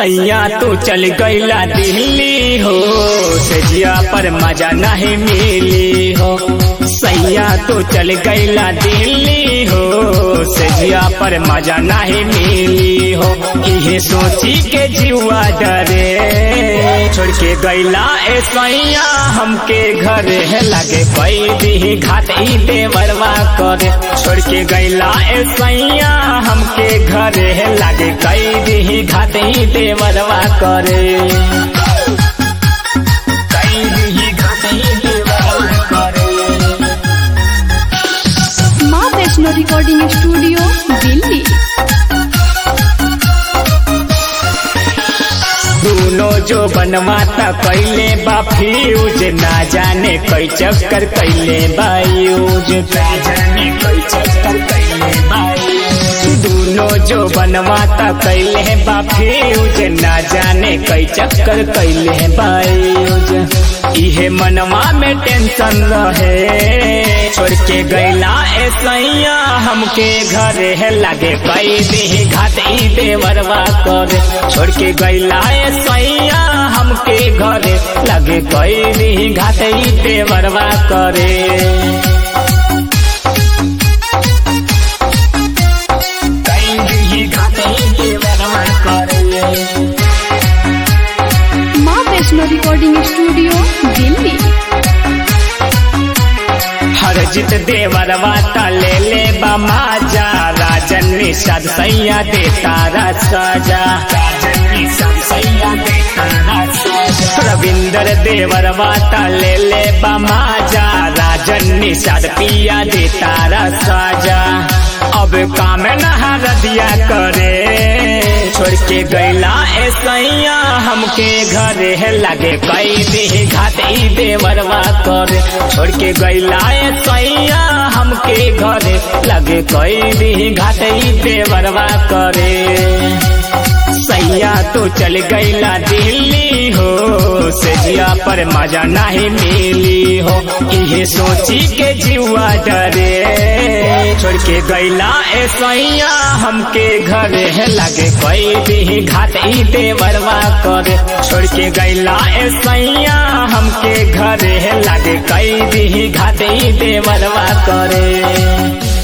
सैया तू चल गईला दिल्ली हो सजिया पर मजा नहीं मिली हो सैया तू चल गईला दिल्ली हो सजिया पर मजा नहीं मिली हो इहे सोची के जीवा डरे छोड़ के गईला ए सैया हमके घरे लगे कोई दी घाट ई देवरवा करे छोड़ के गईला ए सैया हमके घरे लगे कई दी घाट ई देवरवा करे कई दी घाट ई देवरवा करे माँ वैष्णो रिकॉर्डिंग स्टूडियो दिल्ली दोनों जो बनवाता कैले बा फ्यूज ना जाने कई चक्कर कैले बायूज ना जाने कई चक्कर कैले बायूज दोनों जो बनवाता कैले बा फ्यूज ना जाने कई चक्कर कैले बायूज इहे मनवा में टेंशन रहे छोड़ के गैला ए सैया हमके घरे है लगे कई दी घाट ई देवरवा करे छोड़ के गैला ए सैया हमके घरे लगे कई दी घाट ई देवरवा करे कई दी घाट ई देवरवा करे माँ वैष्णो रिकॉर्डिंग स्टूडियो दिल्ली हर जित देवर वाता ले ले बमाजा राजन निषाद सैया दे तारा सजा राजन निषाद सैया दे तारा सजा रविंदर देवर वाता ले ले बमाजा राजन निषाद पिया दे तारा सजा अब काम नहा रदिया करे छोड़ के गैला ए सैया हमके घरे है लगे कई दी घाट ई देवरवा करे छोड़ के गैला ए सैया हमके घरे लगे कई दी घाट ई देवरवा करे सैया तो चल गईला दिल्ली हो सजिया पर मजा नहीं मिली हो इहे सोची के जीवा डरे छोड़ के गईला ए सैया हमके घरे है लगे कोई भी घाट ई देवरवा करे छोड़ के गईला ए सैया हमके घरे है लगे कई भी घाट ई देवरवा करे